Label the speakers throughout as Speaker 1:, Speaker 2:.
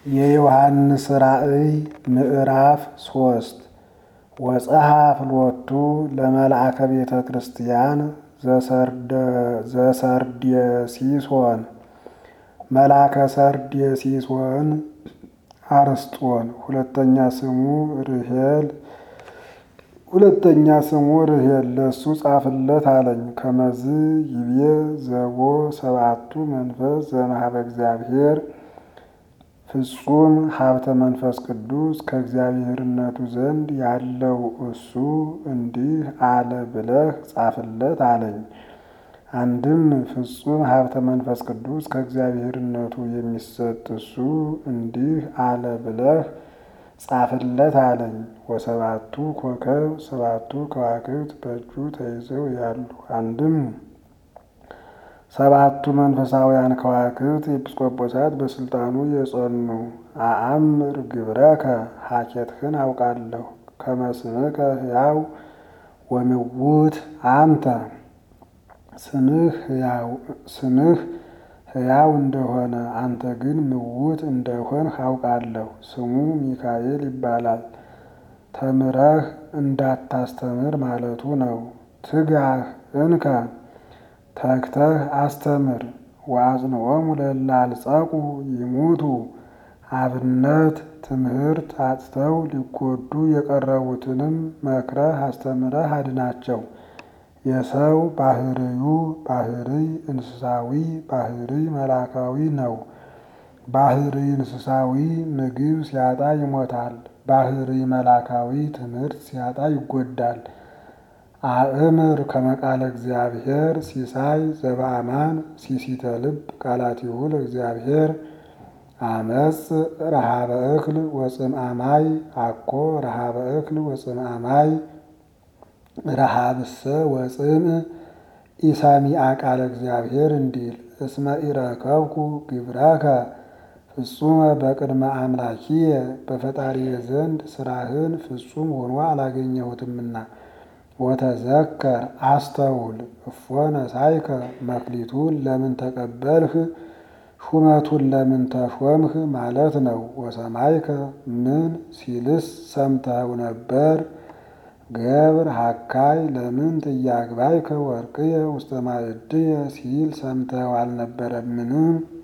Speaker 1: የዮሐንስ ራእይ ምዕራፍ ሶስት ወጸሐፍ ሎቱ ለመልአከ ቤተ ክርስቲያን ዘሰርዴሲሶን መልአከ ሰርዴሲሶን አርስጦን ሁለተኛ ስሙ ርሄል ሁለተኛ ስሙ ርሄል ለሱ ጻፍለት አለኝ። ከመዝ ይቤ ዘቦ ሰባቱ መንፈስ ዘመሃበ እግዚአብሔር ፍጹም ሀብተ መንፈስ ቅዱስ ከእግዚአብሔርነቱ ዘንድ ያለው እሱ እንዲህ አለ ብለህ ጻፍለት አለኝ። አንድም ፍጹም ሀብተ መንፈስ ቅዱስ ከእግዚአብሔርነቱ የሚሰጥ እሱ እንዲህ አለ ብለህ ጻፍለት አለኝ። ወሰባቱ ኮከብ ሰባቱ ከዋክብት በእጁ ተይዘው ያሉ አንድም ሰባቱ መንፈሳውያን ከዋክብት ኤጲስቆጶሳት በስልጣኑ የጸኑ አአምር ግብረከ ሀኬትህን አውቃለሁ ከመስምከ ሕያው ወምውት አንተ ስምህ ሕያው እንደሆነ አንተ ግን ምውት እንደሆንህ አውቃለሁ። ስሙ ሚካኤል ይባላል። ተምረህ እንዳታስተምር ማለቱ ነው። ትጋህ እንከ ተግተህ አስተምር። ወአጽንዖሙ ለእለ አልጸቁ ይሙቱ አብነት ትምህርት አጥተው ሊጎዱ የቀረቡትንም መክረህ አስተምረህ አድናቸው። የሰው ባህርዩ ባህርይ እንስሳዊ ባህርይ መላካዊ ነው። ባህርይ እንስሳዊ ምግብ ሲያጣ ይሞታል። ባህርይ መላካዊ ትምህርት ሲያጣ ይጎዳል። አእምር ከመቃለ እግዚአብሔር ሲሳይ ዘበአማን ሲሲተ ልብ ቃላቲሁ ለእግዚአብሔር አመፅ ረሃበ እክል ወፅምአማይ አኮ ረሃበ እክል ወፅምአማይ ረሃብሰ ወፅም ኢሰሚዐ ቃለ እግዚአብሔር እንዲል እስመ ኢረከብኩ ግብረከ ፍጹመ በቅድመ አምላኪየ በፈጣሪየ ዘንድ ስራህን ፍጹም ሆኖ አላገኘሁትምና። ወተዘከር አስተውል እፎ ነሳይከ መክሊቱን ለምን ተቀበልህ ሹመቱን ለምን ተሾምህ ማለት ነው። ወሰማይከ ምን ሲልስ ሰምተው ነበር። ገብር ሀካይ ለምን ጥያግባይከ ወርቅየ ውስተ ማዕድየ ሲል ሰምተው አልነበረምን?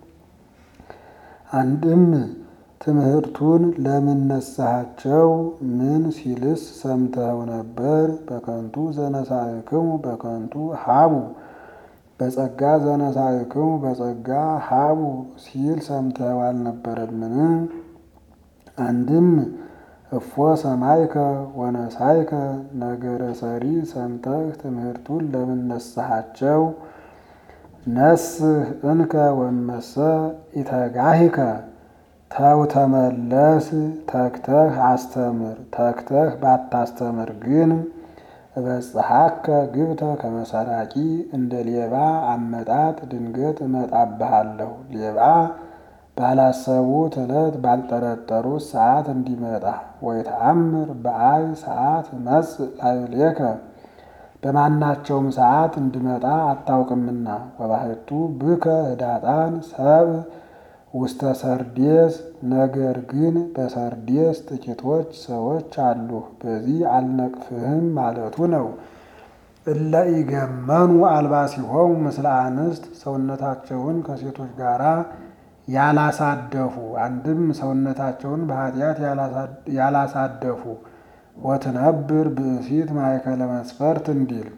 Speaker 1: አንድም ትምህርቱን ለምን ነሳሃቸው? ምን ሲልስ ሰምተው ነበር። በከንቱ ዘነሳእክሙ በከንቱ ሀቡ በጸጋ ዘነሳእክሙ በጸጋ ሀቡ ሲል ሰምተው አልነበረምን? አንድም እፎ ሰማይከ ወነሳይከ ነገረ ሰሪ ሰምተህ ትምህርቱን ለምን ነሳሃቸው? ነስህ እንከ ወመሰ ኢተጋሂከ ተው ተመለስ፣ ተግተህ አስተምር። ተግተህ ባታስተምር ግን እበጽሐከ ግብተ ከመሰራቂ እንደ ሌባ አመጣጥ ድንገት እመጣብሃለሁ። ሌባ ባላሰቡት ዕለት ባልጠረጠሩት ሰዓት እንዲመጣ ወይተአምር በአይ ሰዓት መጽእ ላዕሌከ በማናቸውም ሰዓት እንዲመጣ አታውቅምና። ወባሕቱ ብከ ህዳጣን ሰብ ውስተ ሰርዴስ ነገር ግን በሰርዴስ ጥቂቶች ሰዎች አሉ። በዚህ አልነቅፍህም ማለቱ ነው። እለ ኢገመኑ አልባሲሆሙ ምስለ አንስት ሰውነታቸውን ከሴቶች ጋር ያላሳደፉ አንድም ሰውነታቸውን በኃጢአት ያላሳደፉ ወትነብር ብእሲት ማእከለ መስፈርት እንዲል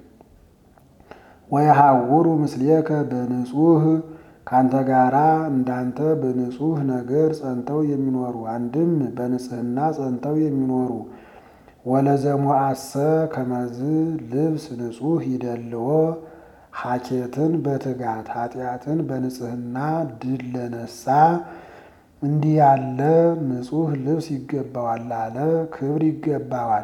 Speaker 1: ወየሐውሩ ምስሌከ በንጹህ ካንተ ጋራ እንዳንተ በንጹህ ነገር ጸንተው የሚኖሩ አንድም በንጽህና ጸንተው የሚኖሩ ወለዘሞአሰ ከመዝ ልብስ ንጹህ ይደልዎ ሐኬትን በትጋት ኃጢአትን በንጽህና ድል ለነሳ እንዲህ ያለ ንጹህ ልብስ ይገባዋል አለ። ክብር ይገባዋል።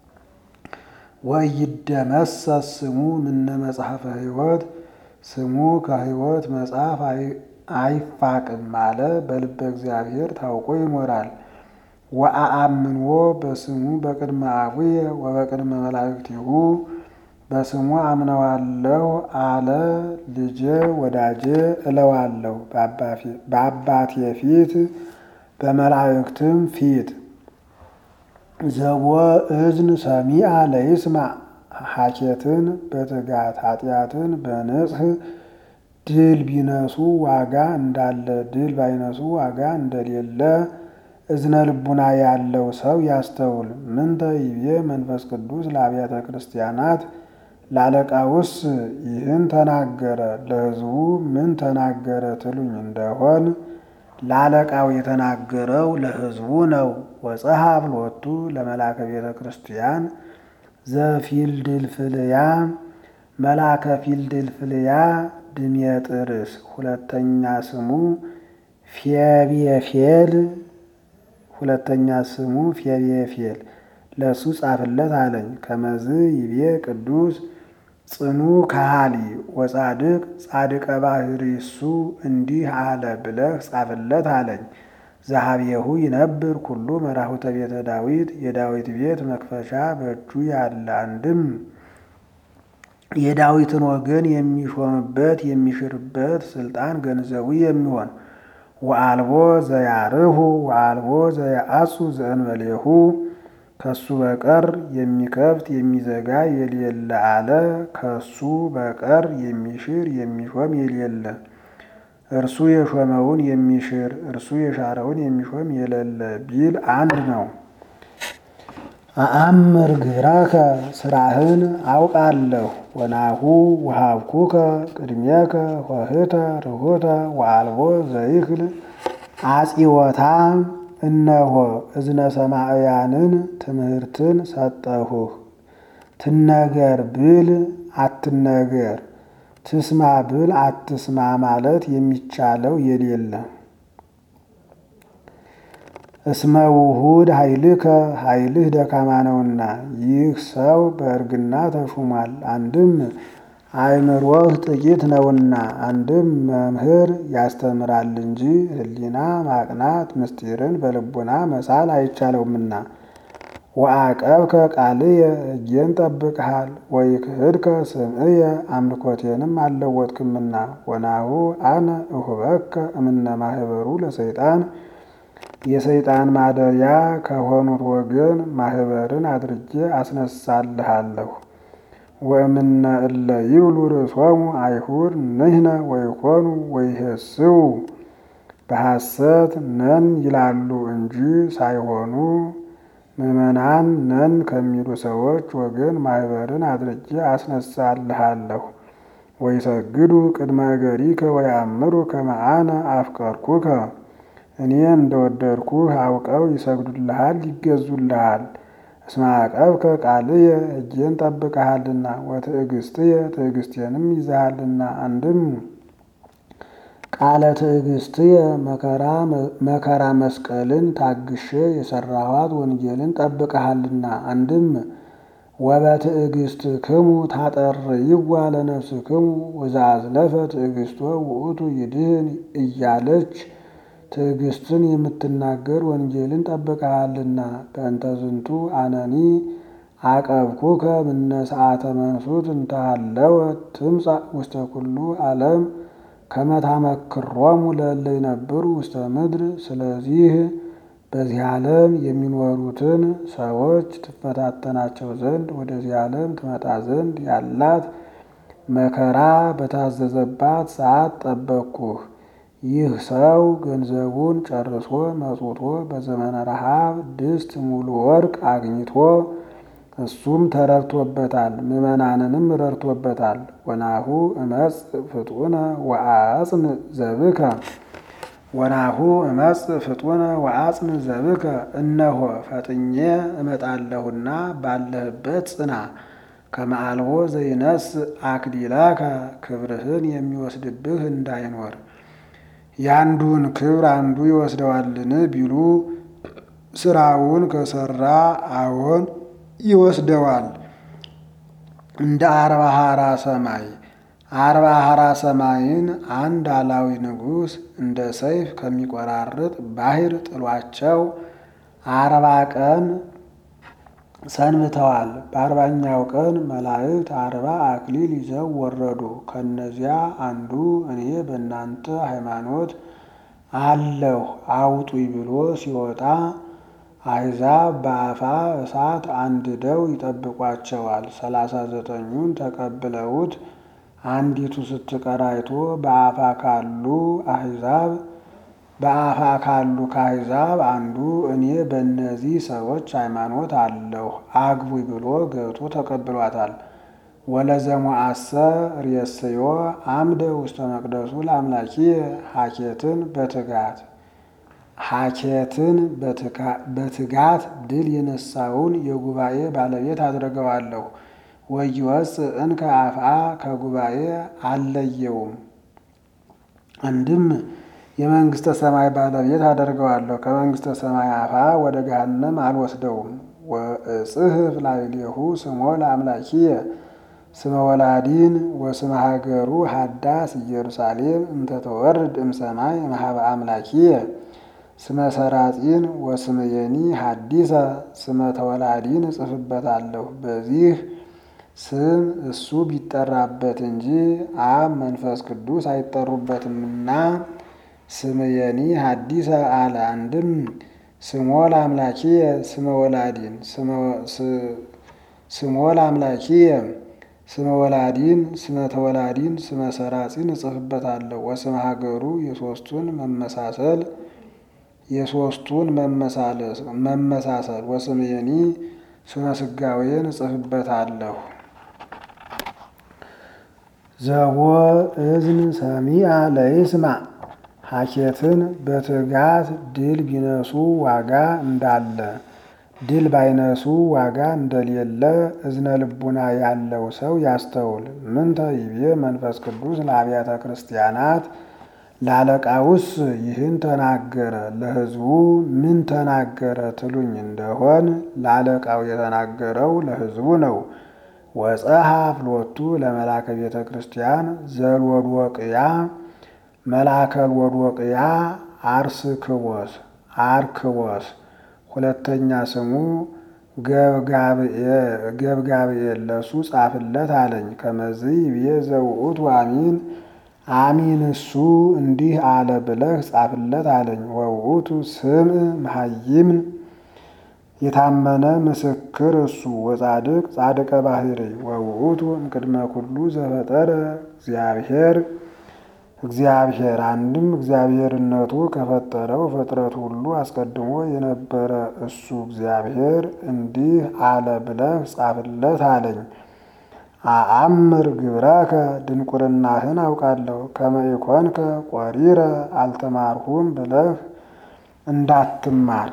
Speaker 1: ወይደመሰስ ስሙ ምነ መጽሐፈ ሕይወት ስሙ ከሕይወት መጽሐፍ አይፋቅም አለ። በልበ እግዚአብሔር ታውቆ ይኖራል። ወአአምንዎ በስሙ በቅድመ አቡየ ወበቅድመ መላእክቲሁ በስሙ አምነዋለሁ አለ። ልጄ ወዳጄ እለዋለሁ በአባቴ ፊት በመላእክትም ፊት ዘቦ እዝን ሰሚአ ለይስማ ሐኬትን በትጋት ኃጢአትን በንጽህ ድል ቢነሱ ዋጋ እንዳለ ድል ባይነሱ ዋጋ እንደሌለ እዝነ ልቡና ያለው ሰው ያስተውል። ምንተ ይቤ መንፈስ ቅዱስ ለአብያተ ክርስቲያናት ላለቃውስ ይህን ተናገረ፣ ለሕዝቡ ምን ተናገረ ትሉኝ እንደሆን ለአለቃው የተናገረው ለሕዝቡ ነው። ወጸሐፍ ሎቱ ለመላከ ቤተ ክርስቲያን ዘፊልድልፍልያ መላከ ፊልድልፍልያ ድሜጥርስ ሁለተኛ ስሙ ፌቤፌል ሁለተኛ ስሙ ፌቤፌል ለእሱ ጻፍለት አለኝ። ከመዝ ይቤ ቅዱስ ጽኑ ካሃሊ ወጻድቅ ጻድቀ ባህሪ እሱ እንዲህ አለ ብለህ ጻፍለት አለኝ። ዘሀቤሁ ይነብር ኩሉ መራሁተ ቤተ ዳዊት የዳዊት ቤት መክፈቻ በእጁ ያለ አንድም የዳዊትን ወገን የሚሾምበት የሚሽርበት ስልጣን ገንዘቡ የሚሆን ወአልቦ ዘያርሁ ወአልቦ ዘያአሱ ዘእንበሌሁ ከሱ በቀር የሚከፍት የሚዘጋ የሌለ አለ። ከሱ በቀር የሚሽር የሚሾም የሌለ እርሱ የሾመውን የሚሽር እርሱ የሻረውን የሚሾም የሌለ ቢል አንድ ነው። አአምር ግብራከ ስራህን አውቃለሁ። ወናሁ ወሃብኩከ ቅድሜከ ሆህተ ርሁተ ወአልቦ ዘይክል አጺወታ እነሆ እዝነ ሰማዕያንን ትምህርትን ሰጠሁህ። ትነገር ብል አትነገር፣ ትስማ ብል አትስማ ማለት የሚቻለው የሌለ እስመ ውሁድ ኃይልከ ኃይልህ ደካማ ነውና ይህ ሰው በእርግና ተሹሟል። አንድም አእምሮህ ጥቂት ነውና፣ አንድም መምህር ያስተምራል እንጂ ሕሊና ማቅናት ምስጢርን በልቡና መሳል አይቻለውምና። ወአቀብከ ቃልየ ሕጌን ጠብቅሃል። ወይክህድከ ስምዕየ አምልኮቴንም አልለወጥክምና። ወናሁ አነ እሁበከ እምነ ማህበሩ ለሰይጣን የሰይጣን ማደሪያ ከሆኑት ወገን ማህበርን አድርጌ አስነሳልሃለሁ። ወእምነ እለ ይብሉ ርእሶሙ አይሁድ ንሕነ ወይኮኑ ወይሄስው በሐሰት ነን ይላሉ እንጂ ሳይሆኑ ምዕመናን ነን ከሚሉ ሰዎች ወገን ማህበርን አድርጌ አስነሳልሃለሁ። ወይሰግዱ ቅድመ እገሪከ ወያምሩ ከመ አነ አፍቀርኩከ እኔ እንደወደድኩህ አውቀው ይሰግዱልሃል፣ ይገዙልሃል። እስመ አቀብከ ቃልየ ሕጌን ጠብቀሃልና ወትዕግስትየ ትዕግስቴንም ይዘሃልና። አንድም ቃለ ትዕግስትየ መከራ መስቀልን ታግሼ የሰራኋት ወንጌልን ጠብቀሃልና። አንድም ወበትዕግስትክሙ ታጠርይዋ ለነፍስክሙ ወዘአዝለፈ ትዕግስቶ ውእቱ ይድህን እያለች ትዕግስትን የምትናገር ወንጌልን ጠብቀሃልና። በእንተ ዝንቱ አነኒ አቀብኩከ ምነ ሰዓተ መንሱት እንተሃለወ ትምጻእ ውስተ ኩሉ ዓለም ከመ ታመክሮሙ ለእለ ይነብሩ ውስተ ምድር። ስለዚህ በዚህ ዓለም የሚኖሩትን ሰዎች ትፈታተናቸው ዘንድ ወደዚህ ዓለም ትመጣ ዘንድ ያላት መከራ በታዘዘባት ሰዓት ጠበቅኩህ። ይህ ሰው ገንዘቡን ጨርሶ መጽውቶ በዘመነ ረሃብ ድስት ሙሉ ወርቅ አግኝቶ እሱም ተረድቶበታል፣ ምዕመናንንም ረድቶበታል። ወናሁ እመጽ ፍጡነ ወአጽን ዘብከ ወናሁ እመጽ ፍጡነ ወአጽን ዘብከ እነሆ ፈጥኜ እመጣለሁና ባለህበት ጽና። ከመአልቦ ዘይነስ አክሊላከ ክብርህን የሚወስድብህ እንዳይኖር ያንዱን ክብር አንዱ ይወስደዋልን ቢሉ ስራውን ከሰራ አዎን ይወስደዋል። እንደ አርባ ሀራ ሰማይ አርባ ሀራ ሰማይን አንድ አላዊ ንጉሥ እንደ ሰይፍ ከሚቆራርጥ ባሕር ጥሏቸው አርባ ቀን ሰንብተዋል። በአርባኛው ቀን መላእክት አርባ አክሊል ይዘው ወረዱ። ከእነዚያ አንዱ እኔ በእናንተ ሃይማኖት አለሁ አውጡኝ ብሎ ሲወጣ አሕዛብ በአፋ እሳት አንድደው ይጠብቋቸዋል። ሰላሳ ዘጠኙን ተቀብለውት አንዲቱ ስትቀር አይቶ በአፋ ካሉ አሕዛብ በአፋ ካሉ ከአሕዛብ አንዱ እኔ በእነዚህ ሰዎች ሃይማኖት አለሁ አግቡኝ ብሎ ገብቶ ተቀብሏታል። ወለዘሞአሰ ርእስዮ አምደ ውስተ መቅደሱ ለአምላኪየ ሀኬትን በትጋት ሀኬትን በትጋት ድል የነሳውን የጉባኤ ባለቤት አድርገዋለሁ። ወይወፅእ እንከ አፍአ ከጉባኤ አልለየውም። አንድም የመንግስተ ሰማይ ባለቤት አደርገዋለሁ። ከመንግስተ ሰማይ አፋ ወደ ገሃነም አልወስደውም። ወእጽሕፍ ላዕሌሁ ስሞ ለአምላኪየ ስመ ወላዲን ወስመ ሀገሩ ሀዳስ ኢየሩሳሌም እንተተወርድ እምሰማይ እምኀበ አምላኪየ ስመ ሰራጺን ወስመ የኒ ሀዲሰ ስመ ተወላዲን እጽፍበታለሁ። በዚህ ስም እሱ ቢጠራበት እንጂ አብ መንፈስ ቅዱስ አይጠሩበትምና ስመ የኒ ሀዲሰ አለ። አንድም ስሞ ለአምላኪየ ስመ ወላዲን ስሞ ለአምላኪየ ስመ ወላዲን ስመ ተወላዲን ስመ ሰራጺን እጽፍበታለሁ። ወስመ ሀገሩ የሶስቱን መመሳሰል የሶስቱን መመሳሰል ወስመ የኒ ስመ ስጋዌን እጽፍበታለሁ። ዘቦ እዝን ሰሚዐ ለይስማ ሀኬትን በትጋት ድል ቢነሱ ዋጋ እንዳለ ድል ባይነሱ ዋጋ እንደሌለ እዝነ ልቡና ያለው ሰው ያስተውል። ምንተ ይቤ መንፈስ ቅዱስ ለአብያተ ክርስቲያናት ለአለቃውስ ይህን ተናገረ፣ ለሕዝቡ ምን ተናገረ ትሉኝ እንደሆን ለአለቃው የተናገረው ለሕዝቡ ነው። ወጸሐፍ ሎቱ ለመላከ ቤተ ክርስቲያን ዘልወድወቅያ መልአከ ልወድወቅያ አርስክቦስ አርክቦስ ሁለተኛ ስሙ ገብጋብኤል ለሱ ጻፍለት አለኝ። ከመዝይ ብዬ ዘውኡት አሚን አሚን እሱ እንዲህ አለ ብለህ ጻፍለት አለኝ። ወውኡቱ ስም መሀይምን የታመነ ምስክር እሱ ወጻድቅ ጻድቀ ባህሪ ወውኡቱ እምቅድመ ኩሉ ዘፈጠረ እግዚአብሔር እግዚአብሔር አንድም እግዚአብሔርነቱ ከፈጠረው ፍጥረት ሁሉ አስቀድሞ የነበረ እሱ እግዚአብሔር እንዲህ አለ ብለህ ጻፍለት አለኝ። አአምር ግብረከ ድንቁርናህን አውቃለሁ። ከመ ኢኮንከ ቆሪረ አልተማርሁም ብለህ እንዳትማር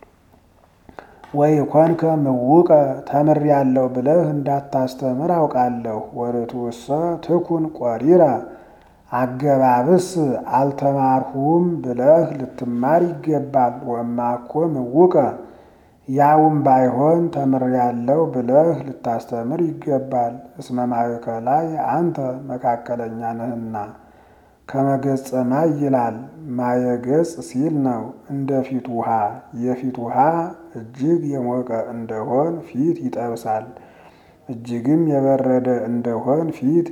Speaker 1: ወይ ኮንከ ምውቀ ተምሬያለሁ ብለህ እንዳታስተምር አውቃለሁ። ወርቱሰ ትኩን ቆሪረ አገባብስ አልተማርሁም ብለህ ልትማር ይገባል። ወማኮ ምውቀ ያውም ባይሆን ተምሬያለሁ ብለህ ልታስተምር ይገባል። እስመ ማእከላይ አንተ መካከለኛ ነህና ከመገጸ ማይ ይላል። ማየገጽ ሲል ነው። እንደ ፊት ውሃ የፊት ውሃ እጅግ የሞቀ እንደሆን ፊት ይጠብሳል፣ እጅግም የበረደ እንደሆን ፊት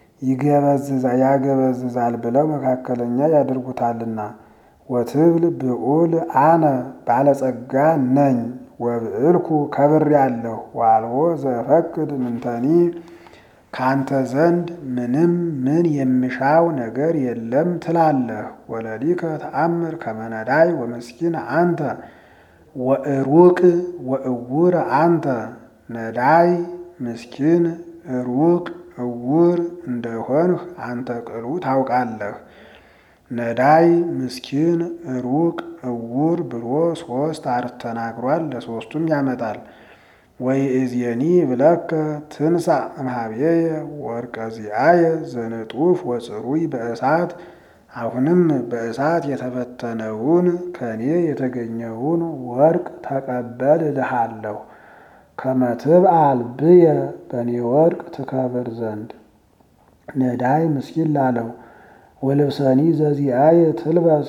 Speaker 1: ያገበዝዛል ብለው መካከለኛ ያደርጉታልና። ወትብል ብዑል አነ ባለጸጋ ነኝ ወብዕልኩ ከብሬአለሁ ዋልቦ ዘፈቅድ ምንተኒ ካንተ ዘንድ ምንም ምን የምሻው ነገር የለም ትላለህ። ወለሊከ ተአምር ከመነዳይ ወመስኪን አንተ ወእሩቅ ወእውር አንተ ነዳይ ምስኪን ሩቅ እውር እንደሆንህ አንተ ቅሉ ታውቃለህ። ነዳይ ምስኪን ሩቅ እውር ብሎ ሶስት አርት ተናግሯል። ለሶስቱም ያመጣል። ወይ እዝየኒ ብለከ ትንሳ እምኀቤየ ወርቀ ዚአየ ዘንጡፍ ወጽሩይ በእሳት አሁንም በእሳት የተፈተነውን ከእኔ የተገኘውን ወርቅ ተቀበል እልሃለሁ። ከመትብአል ብየ በእኔ ወርቅ ትከብር ዘንድ ነዳይ ምስኪን ላለው ወልብሰኒ ዘዚአየ ትልበስ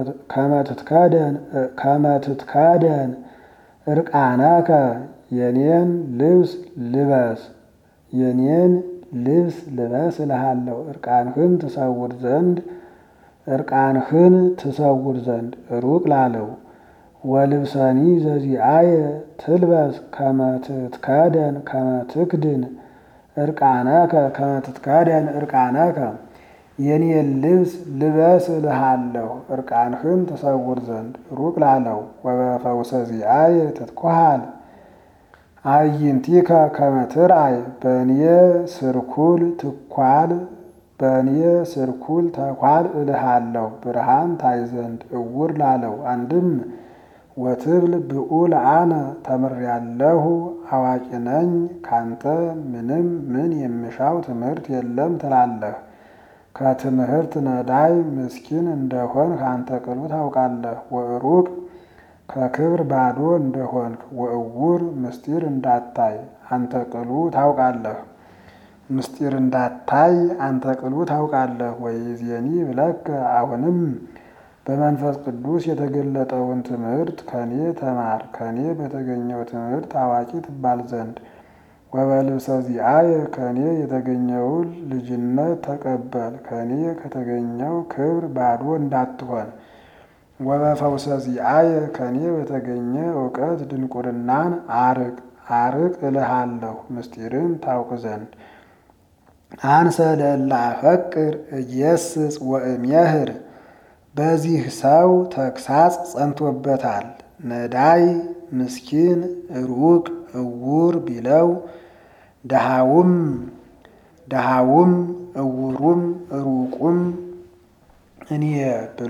Speaker 1: ከመትትከደን እርቃነከ የኔን ልብስ ልበስ የኔን ልብስ ልበስ እልሃለሁ። እርቃንህን ትሰውር ዘንድ እርቃንህን ትሰውር ዘንድ ሩቅ ላለው ወልብሰኒ ዘዚአየ ትልበስ ከመትትከደን ከመትክድን እርቃነከ ከመትትከደን እርቃነከ የኔን ልብስ ልበስ እልሃለሁ እርቃንህን ትሰውር ዘንድ ሩቅ ላለው ወበፈውሰ ዚአየ ትትኮሃል አዕይንቲከ ከመ ትርአይ በእኔ ስርኩል ትኳል በእኔ ስርኩል ተኳል እልሃለሁ ብርሃን ታይ ዘንድ እውር ላለው አንድም ወትብል ብዑል አነ ተምሬያለሁ አዋቂ ነኝ ካንተ ምንም ምን የምሻው ትምህርት የለም ትላለህ። ከትምህርት ነዳይ ምስኪን እንደሆን ካንተ ቅሉ ታውቃለህ። ወሩቅ ከክብር ባዶ እንደሆንክ ወእውር ምስጢር እንዳታይ አንተ ቅሉ ታውቃለህ። ምስጢር እንዳታይ አንተ ቅሉ ታውቃለህ። ወይዜኒ ብለከ አሁንም በመንፈስ ቅዱስ የተገለጠውን ትምህርት ከኔ ተማር ከኔ በተገኘው ትምህርት አዋቂ ትባል ዘንድ ወበልብሰ ዚአየ ከኔ የተገኘውን ልጅነት ተቀበል ከኔ ከተገኘው ክብር ባዶ እንዳትሆን ወበፈውሰ ዚአየ ከኔ በተገኘ እውቀት ድንቁርናን አርቅ አርቅ እልሃለሁ ምስጢርን ታውቅ ዘንድ አንሰ ለእለ አፈቅር እየስጽ ወእምየህር በዚህ ሰው ተግሳጽ ጸንቶበታል። ነዳይ ምስኪን ሩቅ እውር ቢለው ደሃውም ደሃውም እውሩም ሩቁም እኔ ብሎ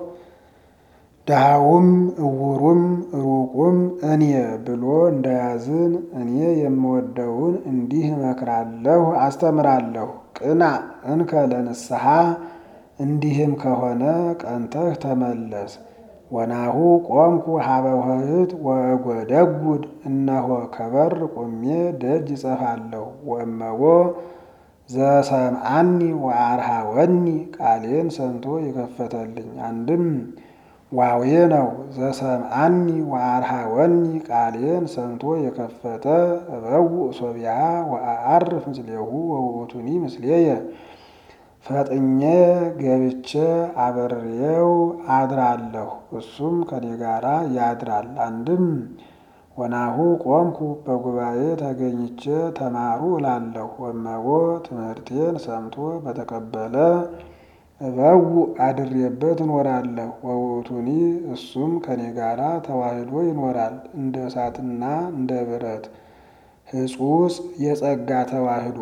Speaker 1: ደሃውም እውሩም ሩቁም እኔ ብሎ እንዳያዝን እኔ የምወደውን እንዲህ እመክራለሁ አስተምራለሁ። ቅና እንከ ለንስሐ እንዲህም ከሆነ ቀንተህ ተመለስ። ወናሁ ቆምኩ ሀበ ውህት ወእጎደጉድ እነሆ ከበር ቆሜ ደጅ እጸፋለሁ። ወእመቦ ዘሰምዐኒ ወአርሃወኒ ቃሌን ሰምቶ የከፈተልኝ አንድም ዋዌ ነው። ዘሰምዐኒ ወአርሃወኒ ቃሌን ሰምቶ የከፈተ እበውእ ሶቢያ ወአዐርፍ ምስሌሁ ወውእቱኒ ምስሌየ ፈጥኜ ገብቼ አበሬው አድራለሁ እሱም ከኔ ጋራ ያድራል። አንድም ወናሁ ቆምኩ በጉባኤ ተገኝቼ ተማሩ እላለሁ። ወመቦ ትምህርቴን ሰምቶ በተቀበለ እበውእ አድሬበት እኖራለሁ። ወውእቱኒ እሱም ከኔ ጋራ ተዋህዶ ይኖራል። እንደ እሳትና እንደ ብረት ሕጹጽ የጸጋ ተዋህዶ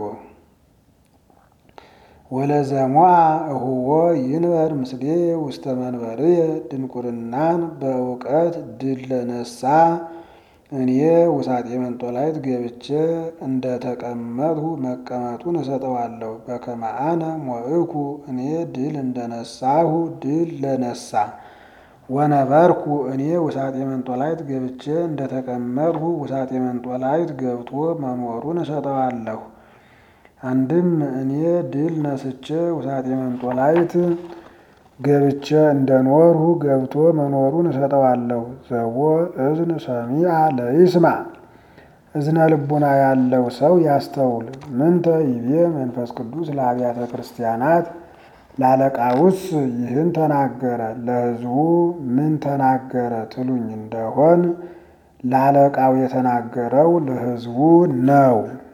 Speaker 1: ወለዘሞአ እሁዎ ይንበር ምስሌ ውስተ መንበርየ ድንቁርናን በእውቀት ድል ለነሳ እኔ ውሳጤ መንጦላይት ገብቼ እንደ ተቀመጥሁ መቀመጡን እሰጠዋለሁ። በከመ አነ ሞእኩ እኔ ድል እንደነሳሁ ድል ለነሳ ወነበርኩ እኔ ውሳጤ መንጦላይት ገብቼ እንደ ተቀመጥሁ ውሳጤ መንጦላይት ገብቶ መኖሩን እሰጠዋለሁ። አንድም እኔ ድል ነስቼ ውሳጤ መንጦላይት ገብቼ እንደኖርሁ ገብቶ መኖሩን እሰጠዋለሁ። ዘቦ እዝን ሰሚዐ ለይስማ እዝነ ልቡና ያለው ሰው ያስተውል። ምንተ ይቤ መንፈስ ቅዱስ ለአብያተ ክርስቲያናት ላለቃውስ ይህን ተናገረ፣ ለሕዝቡ ምን ተናገረ ትሉኝ እንደሆን ላለቃው የተናገረው ለሕዝቡ ነው።